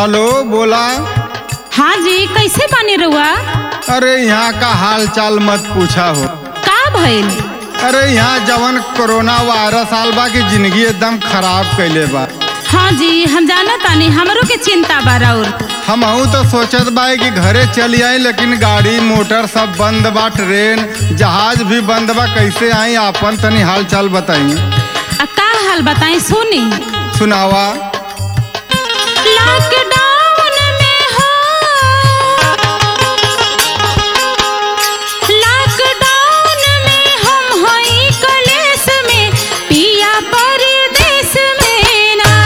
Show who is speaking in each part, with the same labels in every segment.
Speaker 1: hello बोला
Speaker 2: हाँ जी कैसे बानी रउआ
Speaker 1: अरे यहाँ का हाल चाल मत पूछा हो
Speaker 2: का भइल
Speaker 1: अरे यहाँ जवन कोरोना वायरस आल बा की जिंदगी एकदम खराब कैले बा
Speaker 2: हाँ जी हम जाना तानी हमरो के चिंता बा राउर
Speaker 1: हम तो सोचत बा कि घरे चली आई लेकिन गाड़ी मोटर सब बंद बा ट्रेन जहाज भी बंद बा कैसे आई आपन तनी हाल चाल बताई
Speaker 2: आ का हाल बताई सुनी
Speaker 1: सुनावा
Speaker 2: लॉकडाउन में हो लॉकडाउन में हम हई कलेस में पिया परदेस में ना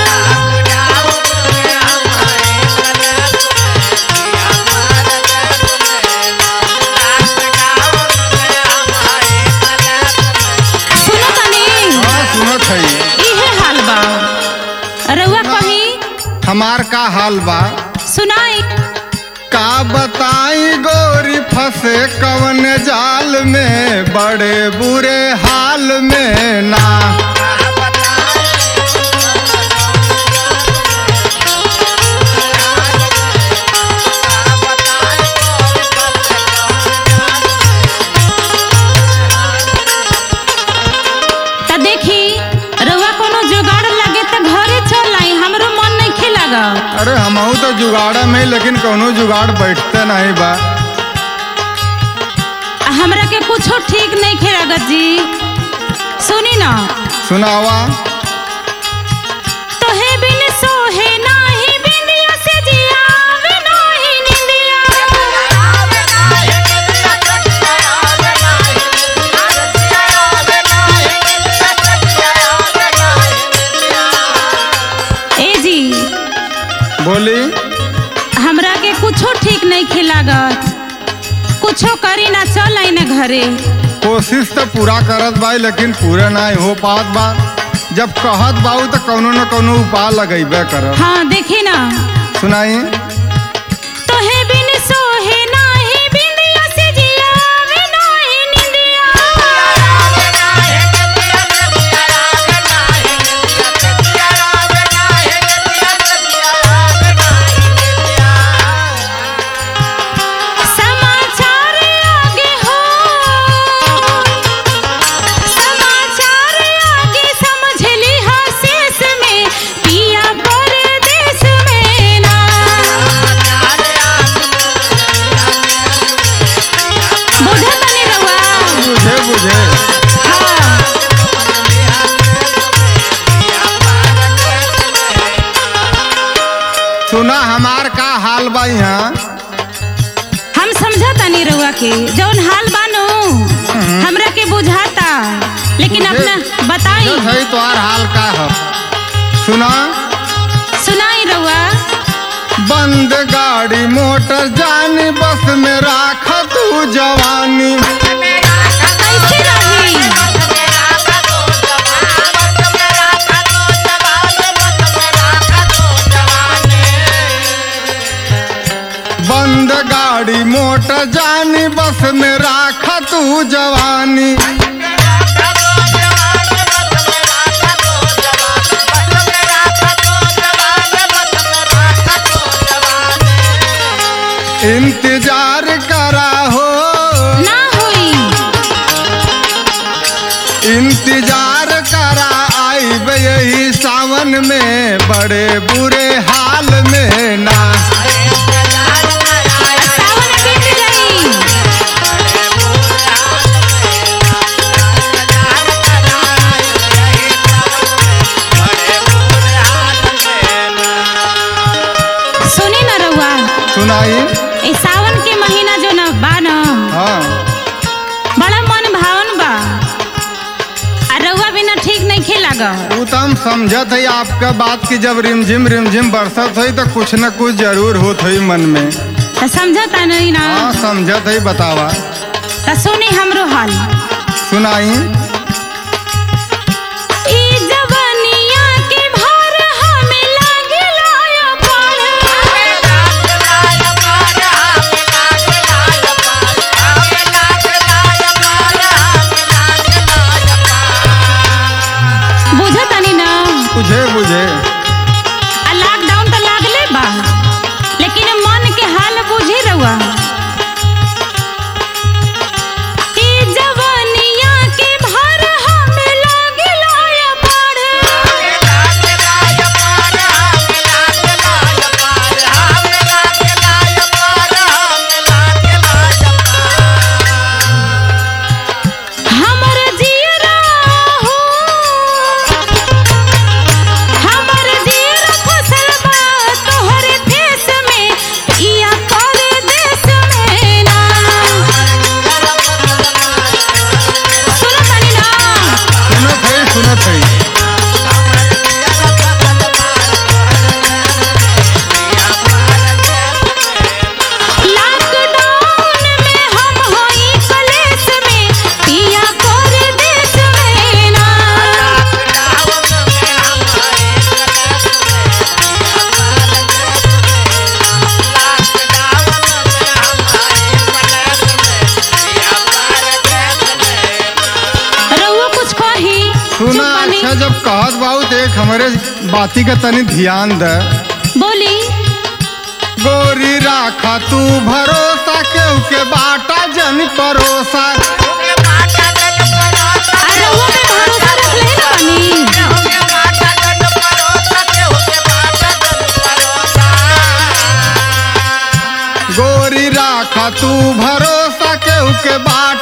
Speaker 2: सुनो तनी
Speaker 1: हाँ सुनत है
Speaker 2: इहे हाल बा रउआ कही
Speaker 1: हमार का हाल बा
Speaker 2: सुनाई
Speaker 1: का बताई गोरी फंसे कवन जाल में बड़े बुरे हाल में ना
Speaker 2: त देखी रउआ कोनो जुगाड़ लगे त घरे चल आई हमरो मन नहीं खेलागा
Speaker 1: अरे हमहू तो जुगाड़ में लेकिन कौनो जुगाड़ बैठते नहीं बा
Speaker 2: हमरा के कुछो ठीक नहीं खेलागा जी सुनी ना
Speaker 1: सुनावा
Speaker 2: तोहे बिन सोहे नाही बिंदिया से जियावे नाही निंदिया ए जी
Speaker 1: बोली
Speaker 2: हमरा के कुछो ठीक नहीं खेलागा कुछो करी ना चल आई ना घरे
Speaker 1: कोशिश तो पूरा करत बा लेकिन पूरा नहीं हो पात बा जब कहत बाऊ तो कौनो न कौनो उपाय लगेबे करब
Speaker 2: हाँ देखी ना
Speaker 1: सुनाई
Speaker 2: तोहे बिन सोहे नाही बिंदिया से जियावे नाही निंदिया समाचार आगे हो समाचार आगे समझ ली शेष में पिया परदेश में ना बुझा तनी रउआ
Speaker 1: बुझे बुझे
Speaker 2: हाँ
Speaker 1: सुना हमार का हाल बा यहाँ
Speaker 2: हम समझा तानी रउआ के जौन हाल बानो हमरा के बुझाता लेकिन
Speaker 1: बुझे-
Speaker 2: अपना बताई
Speaker 1: जो सही तोहार हाल का है सुना
Speaker 2: सुनाई रउआ
Speaker 1: बंद गाड़ी मोटर जानी बस में राख तू जवानी
Speaker 2: कैसे रही
Speaker 1: बंद गाड़ी मोटर जानी बस में राख तू जवानी इंतजार करा हो
Speaker 2: ना होई
Speaker 1: इंतजार करा आई यही सावन में बड़े बुरे हाल में ना
Speaker 2: सावन बीत गई सुनी ना रउआ
Speaker 1: सुनाई
Speaker 2: ए सावन के महीना जो न बा न
Speaker 1: हाँ
Speaker 2: बड़ा मन भावन बा आ रउआ बिना ठीक नहीं खेलागा
Speaker 1: वो तो हम समझत है आपका बात की जब रिमझिम रिमझिम बरसत है तो कुछ न कुछ जरूर होत है मन में
Speaker 2: त समझता नहीं ना
Speaker 1: हाँ समझत है बतावा
Speaker 2: त सुनी हमरो हाल
Speaker 1: सुनाई
Speaker 2: ई जवानिया के भार हमें लागेला या पार बुझतानी ना
Speaker 1: बुझे बुझे
Speaker 2: आ लॉकडाउन तो लागले बा
Speaker 1: बाती का तनी ध्यान दे
Speaker 2: बोली
Speaker 1: गोरी राखा तू भरोसा केहू के बाटा जन परोसा
Speaker 2: आ रउआ पे भरोसा रख ले ना बानी
Speaker 1: गोरी राखा तू भरोसा केहू के बाट